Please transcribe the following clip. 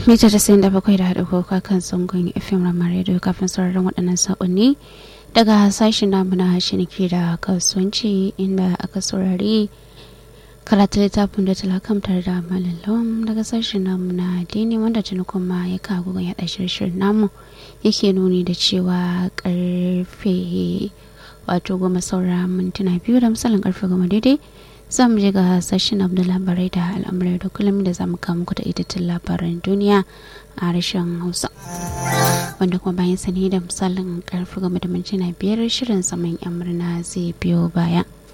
mita tasa'in da bakwai da haɗa koka kan sangon fm ramar radio kafin sauraron waɗannan saƙonni daga sashen namu na shiniki da kasuwanci inda aka saurari karatu littafin da talakamtar da malalom daga sashen namu na dini wanda tuni kuma ya kawo ya yaɗa shirin namu yake nuni da cewa karfe wato goma saura mintuna biyu da misalin karfe goma daidai za mu je ga sashen abu da labarai da al'amurai da kullum da za mu kawo muku da itattun labaran duniya a harshen hausa wanda kuma bayan sani da misalin karfe goma da mintuna biyar shirin saman yan murna zai biyo baya